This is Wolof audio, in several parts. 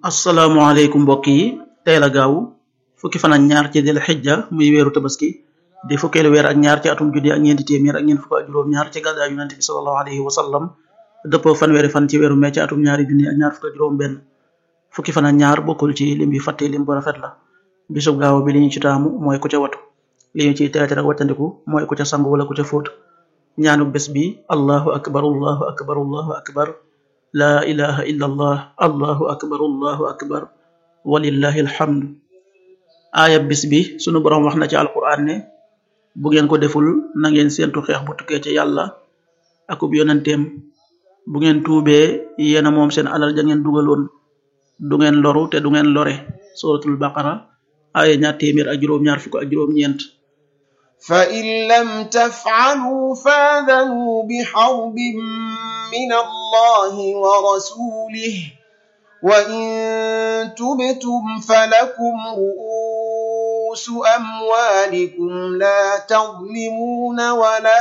asalaamaaleykum mbokk yi tey la gaaw fukki fan ak ñaar ci dil xijja muy weeru tabaski di fukkeelu weer ak ñaar ci atum junni ak ñeenti téeméer ak ñeent fukk ak juróom ñaar ci gàddaa yonente bi salallahu alayhi wa sallam dëppoo fanweeri fan ci weeru mee ci atum ñaari junni ak ñaar fukk ak juróom benn fukki fan ak ñaar bokkul ci lim bi fàtte lim bu rafet la bisub gaaw bi li ñu ci taamu mooy ku ca watu li ñu ciy teete rek wàccandiku mooy ku ca sangu wala ku ca fóot ñaanu bés bi allahu akbar allahu akbar allahu akbar laa ilaha illa allah allahu akbar allahu akbar walillahi alhamdu aaya bis bi sunu boroom wax na ci alquran ne bu ngeen ko deful na ngeen séentu xeex bu tukkee ci yàlla akub yonenteem bu ngeen tuubee yéena moom seen alal ja ngeen dugaloon du ngeen loru te du ngeen lore suratul baqara aaya ñaar téeméer ak juróom ñaar fukk ak juróom ñeent فإن لم تفعلوا فاذنوا بحرب من الله ورسوله وإن تبتم فلكم رؤوس أموالكم لا تظلمون ولا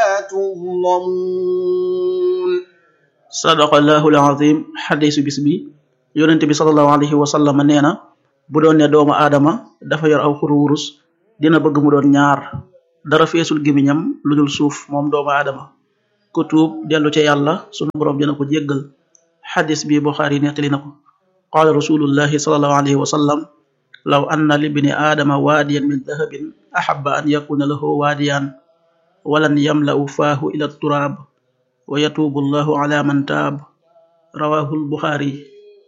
تظلمون sadaqallahu alazim xadisu bis bi yonente bi salallahu alayhi wa sallam nee na bu doon ne doomu aadama dafa yor aw xuru wurus dina bëgg mu doon ñaar dara feesul gimiñam lu dul suuf moom doomu aadama ku tuub dellu ca yàlla sunu boroom dina ko jéggal xadis bi buxaari nettali na ko qaala rasulullahi salallahu alayhi wa sallam law anna libni aadama waadiyan min dahabin axaba an yakuna lahu waadiyan walan yamla'u faahu ila turaab wa yatuubu allahu ala man taab rawahu lbuxaari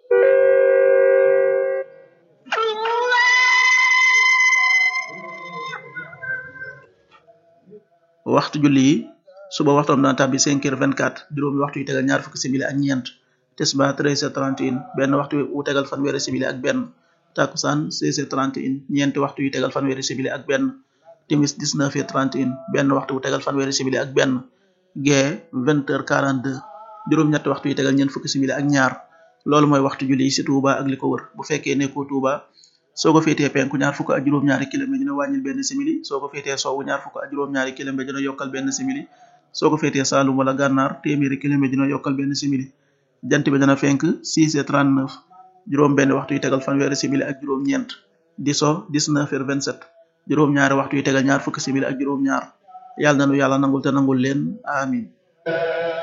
waxtu julli yi suba waxtoom dana tàbbi cinq heures vingt quatre juróomi waxtu yu tegal ñaar fukki simili ak ñeent tisba treize heures trente et un benn waxtu wu tegal fanweeri simili ak benn takusaan seize heures trente et un ñeenti waxtu yu tegal fanweeri simili ak benn timis dix neuf heures trente et un benn waxtu wu tegal fanweeri simili ak benn gee vingt heures quarante deux juróom-ñetti waxtu yu tegal ñeent fukki simili ak ñaar loolu mooy waxtu julli yi ci Touba ak li ko wër bu fekkee nekkoo Touba soo ko féetee penku ñaar fukk ak juróom-ñaari kilomètre dina wàññil benn simili soo ko féetee sowwu ñaar fukk ak juróom-ñaari kilomètre dina yokkal benn simili soo ko féetee Saalum wala Gànnaar téeméeri kilomètre dina yokkal benn simili jant bi dana fenk 6 heures 39 juróom benn waxtu yu tegal fanweeri simili ak juróom-ñeent di so 19 heures 27 juróom-ñaari waxtu yu tegal ñaar fukki simili ak juróom-ñaar yàlla na nu yàlla nangul te nangul leen amin